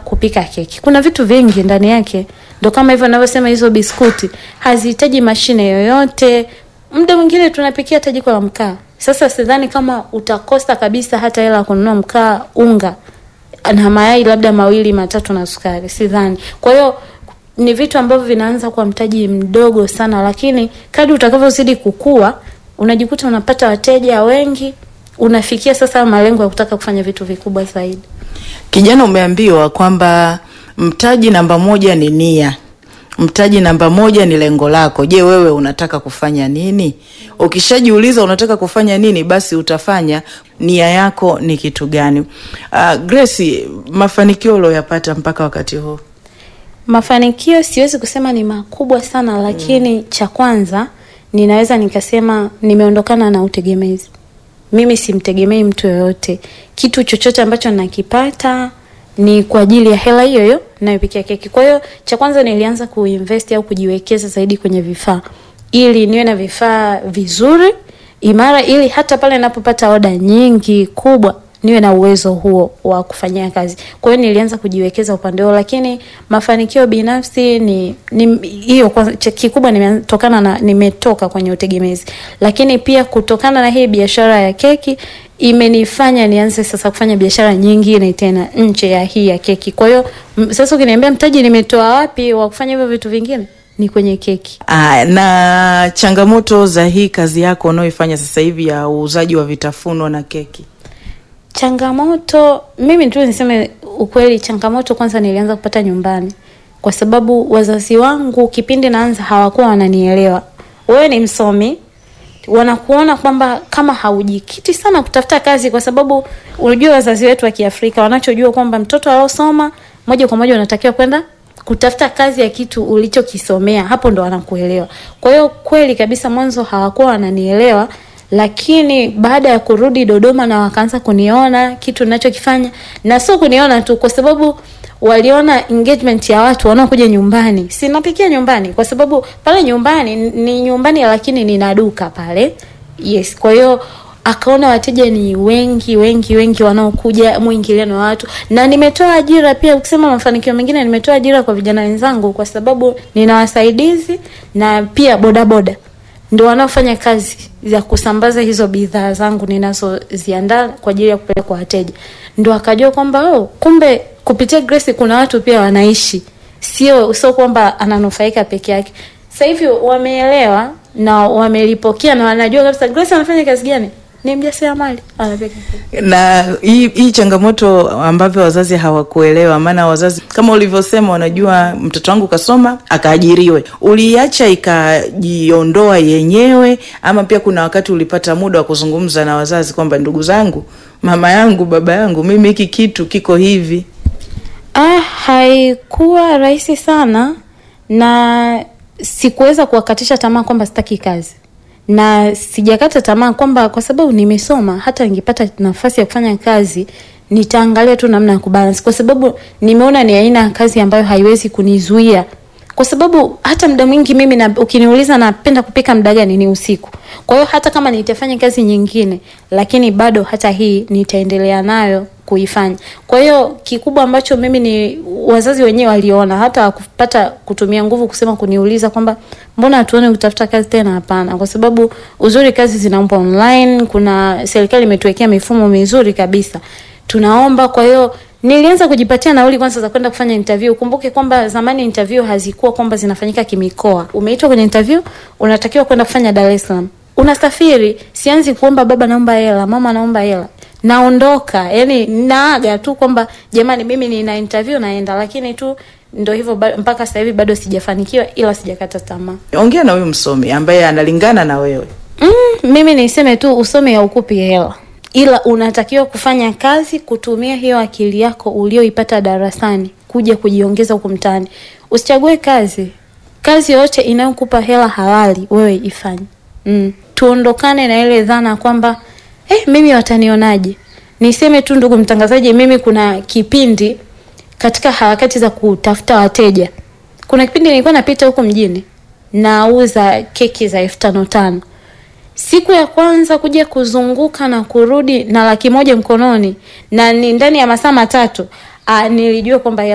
kupika keki. Kuna vitu vingi ndani yake, ndo kama hivyo ninavyosema, hizo biskuti hazihitaji mashine yoyote. Muda mwingine tunapikia hata jiko la mkaa. Sasa sidhani kama utakosa kabisa hata hela ya kununua mkaa, unga na mayai labda mawili matatu na sukari, sidhani. Kwa hiyo ni vitu ambavyo vinaanza kwa mtaji mdogo sana, lakini kadri utakavyozidi kukua unajikuta unapata wateja wengi, unafikia sasa malengo ya kutaka kufanya vitu vikubwa zaidi. Kijana, umeambiwa kwamba mtaji namba moja ni nia, mtaji namba moja ni lengo lako. Je, wewe unataka kufanya nini? Ukishajiuliza unataka kufanya nini, basi utafanya. Nia yako ni kitu gani? Uh, Grace, mafanikio ulioyapata mpaka wakati huu? Mafanikio siwezi kusema ni makubwa sana, lakini cha kwanza ninaweza nikasema nimeondokana na utegemezi. Mimi simtegemei mtu yoyote. Kitu chochote ambacho nakipata ni kwa ajili ya hela hiyo hiyo nayopikia keki. Kwa hiyo cha kwanza nilianza kuinvest au kujiwekeza zaidi kwenye vifaa, ili niwe na vifaa vizuri imara, ili hata pale ninapopata oda nyingi kubwa niwe na uwezo huo wa kufanyia kazi. Kwa hiyo nilianza kujiwekeza upande huo, lakini mafanikio binafsi ni ni hiyo kwanza, cha- kikubwa nimetokana na nimetoka kwenye utegemezi, lakini pia kutokana na hii biashara ya keki imenifanya nianze sasa kufanya biashara nyingine tena nje ya hii ya keki. Kwa hiyo m- sasa ukiniambia mtaji nimetoa wapi wa kufanya hivyo vitu vingine, ni kwenye keki. Ah, na changamoto za hii kazi yako unaoifanya sasa hivi ya uuzaji wa vitafunwa na keki? Changamoto, mimi tu niseme ukweli, changamoto kwanza nilianza kupata nyumbani, kwa sababu wazazi wangu kipindi naanza hawakuwa wananielewa. Wewe ni msomi, wanakuona kwamba kama haujikiti sana kutafuta kazi, kwa sababu unajua wazazi wetu wa Kiafrika wanachojua kwamba mtoto aliosoma moja kwa moja unatakiwa kwenda kutafuta kazi ya kitu ulichokisomea, hapo ndo wanakuelewa. Kwa hiyo kweli kabisa, mwanzo hawakuwa wananielewa lakini baada ya kurudi Dodoma na wakaanza kuniona kitu ninachokifanya, na sio kuniona tu, kwa sababu waliona engagement ya watu wanaokuja nyumbani. Sinapikia nyumbani, kwa sababu pale nyumbani ni nyumbani, lakini nina duka pale. Yes, kwa hiyo akaona wateja ni wengi wengi wengi wanaokuja, mwingiliano wa watu, na nimetoa ajira pia. Ukisema mafanikio mengine, nimetoa ajira kwa vijana wenzangu, kwa sababu nina wasaidizi na pia bodaboda ndio wanaofanya kazi za kusambaza hizo bidhaa zangu ninazoziandaa kwa ajili ya kupeleka kwa wateja. Ndio akajua kwamba oh, kumbe kupitia Grace kuna watu pia wanaishi, sio sio kwamba ananufaika peke yake. Sasa hivi wameelewa na wamelipokea na wanajua kabisa Grace anafanya kazi gani, ni mjasiriamali anapeka na hii, hii changamoto ambavyo wazazi hawakuelewa, maana wazazi kama ulivyosema, wanajua mtoto wangu kasoma akaajiriwe. Uliacha ikajiondoa yenyewe, ama pia kuna wakati ulipata muda wa kuzungumza na wazazi kwamba ndugu zangu, mama yangu, baba yangu, mimi hiki kitu kiko hivi? Ah, haikuwa rahisi sana na sikuweza kuwakatisha tamaa kwamba sitaki kazi, na sijakata tamaa kwamba kwa sababu nimesoma, hata ningepata nafasi ya kufanya kazi nitaangalia tu namna ya kubalance, kwa sababu nimeona ni aina ya kazi ambayo haiwezi kunizuia kwa sababu hata muda mwingi mimi na, ukiniuliza napenda kupika muda gani, ni usiku. Kwa hiyo hata kama nitafanya kazi nyingine, lakini bado hata hii nitaendelea nayo kuifanya. Kwa hiyo kikubwa ambacho mimi ni wazazi wenyewe waliona, hata wakupata kutumia nguvu kusema kuniuliza kwamba mbona hatuone kutafuta kazi tena. Hapana, kwa sababu uzuri kazi zinaomba online, kuna serikali imetuwekea mifumo mizuri kabisa tunaomba. Kwa hiyo nilianza kujipatia nauli kwanza za kwenda kufanya interview. Kumbuke kwamba zamani interview hazikuwa kwamba zinafanyika kimikoa. Umeitwa kwenye interview, unatakiwa kwenda kufanya Dar es Salaam, unasafiri. Sianzi kuomba baba naomba hela, mama naomba hela, naondoka. Yani naaga tu kwamba jamani, mimi nina interview naenda, lakini tu ndo hivyo ba- mpaka sasa hivi bado sijafanikiwa, ila sijakata tamaa. Ongea na huyu msomi ambaye analingana na wewe. Mm, mimi niseme tu usome haukupi hela, ila unatakiwa kufanya kazi, kutumia hiyo akili yako ulioipata darasani kuja kujiongeza huko mtaani. Usichague kazi, kazi yoyote inayokupa hela halali wewe ifanye. Mm. Tuondokane na ile dhana kwamba eh, mimi watanionaje. Niseme tu ndugu mtangazaji, mimi kuna kipindi katika harakati za kutafuta wateja, kuna kipindi nilikuwa napita huko mjini nauza keki za elfu tano tano siku ya kwanza kuja kuzunguka na kurudi na laki moja mkononi na ni ndani ya masaa matatu, ah, nilijua kwamba